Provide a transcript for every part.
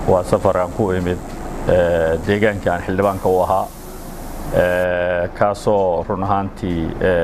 waa safar aan ku imid deegaankii aan xildhibaanka u ahaa kaasoo run ahaantii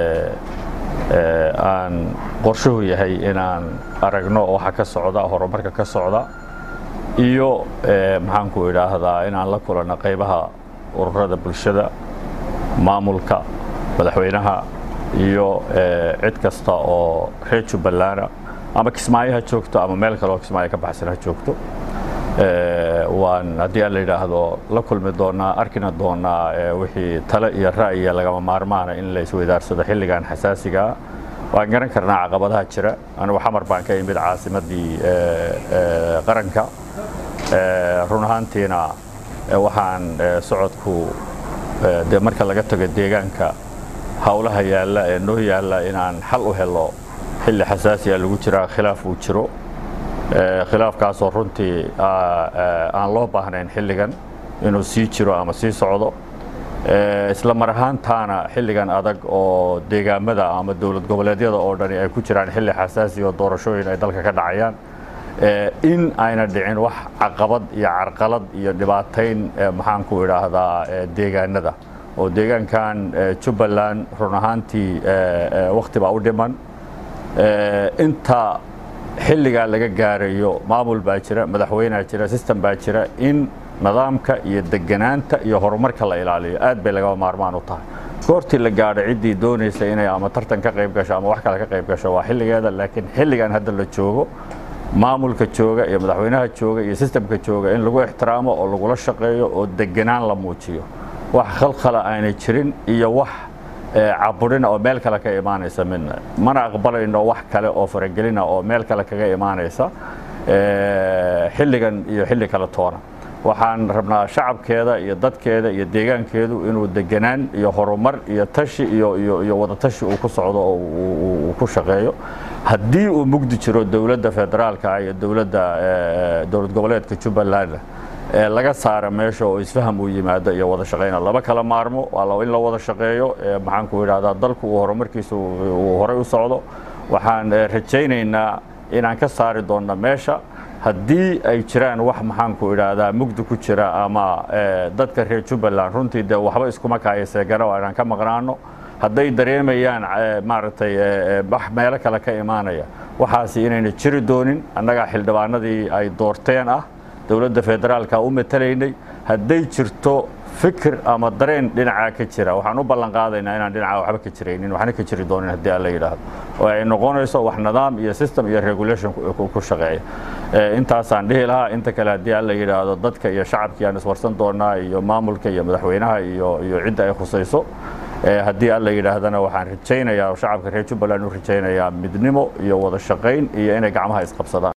aan qorshuhu yahay inaan aragno waxa ka socda horumarka ka socda iyo maxaanku idhaahdaa inaan la kulanno qaybaha ururada bulshada maamulka madaxweynaha iyo cid kasta oo reer jubballaana ama kismaayo ha joogto ama meel kale oo kismaayo ka baxsan ha joogto waan haddii aan la yidhaahdo la kulmi doonaa arkina doonaa wixii tale iyo ra'yiya lagama maarmaana in la isweydaarsado xilligan xasaasigaa waan garan karnaa caqabadaha jira anigu xamar baan ka imid caasimaddii qaranka run ahaantiina waxaan socodku de marka laga tago deegaanka howlaha yaalla ee noo yaalla inaan xal u helo xilli xasaasiya lagu jiraa khilaaf uu jiro khilaafkaasoo runtii aan loo baahnayn xilligan inuu sii jiro ama sii socdo isla mar ahaantaana xilligan adag oo deegaamada ama dowlad goboleedyada oo dhani ay ku jiraan xilli xasaasi oo doorashooyin ay dalka ka dhacayaan in ayna dhicin wax caqabad iyo carqalad iyo dhibaatayn maxaanku idhaahdaa deegaanada oo deegaankan jubbaland run ahaantii wakhti baa u dhiman inta xilligaa laga gaarayo maamul baa jira madaxweynea jira system baa jira in nidaamka iyo deganaanta iyo horumarka la ilaaliyo aad bay lagaba maarmaan u tahay goortii la gaadho ciddii doonaysa inay ama tartan ka qayb gasho ama wax kale ka qayb gasho waa xilligeeda laakiin xilligan hadda la joogo maamulka jooga iyo madaxweynaha jooga iyo sistemka jooga in lagu ixtiraamo oo lagula shaqeeyo oo deganaan la muujiyo wax khalkhala aanay jirin iyo wax caburina oo meel kale ka imaanaysa midna mana aqbalayno wax kale oo faragelina oo meel kale kaga imaanaysa xilligan iyo xilli kale toona waxaan rabnaa shacabkeeda iyo dadkeeda iyo deegaankeedu inuu deganaan iyo horumar iyo tashi iyo wadatashi uu ku socdo oo uu ku shaqeeyo haddii uu mugdi jiro dowladda federaalka iyo dowladda dowlad goboleedka jubbaland laga saara meesha oo isfaham uu yimaado iyo wada shaqayna laba kala maarmo waa in la wada shaqeeyo maxaanku idhahdaa dalku uu horumarkiisa uu horay u socdo waxaan rajaynaynaa inaan ka saari doonno meesha haddii ay jiraan wax maxaanku idhaahdaa mugdi ku jira ama dadka reer jubbaland runtii dee waxba iskuma kaayaseegana waa inaan ka maqnaano hadday dareemayaan maaragtay wax meelo kale ka imaanaya waxaasi inayna jiri doonin annagaa xildhibaanadii ay doorteen ah dowladda federaalka u matalaynay hadday jirto fikir ama dareen dhinacaa ka jira waxaan u ballan qaadaynaa inaan dhinacaa waxba ka jiraynin waxna ka jiri doonin haddii alla yidhaahdo oo ay noqonayso wax nidaam iyo system iyo regulation ku shaqeeya intaasaan dhihi lahaa inta kale haddii alla yidhaahdo dadka iyo shacabkii aan iswarsan doonaa iyo maamulka iyo madaxweynaha iyo iyo cidda ay khusayso haddii alla yidhaahdana waxaan rajaynayaa shacabka reer jubbaland u rajaynayaa midnimo iyo wada shaqayn iyo inay gacmaha isqabsadaan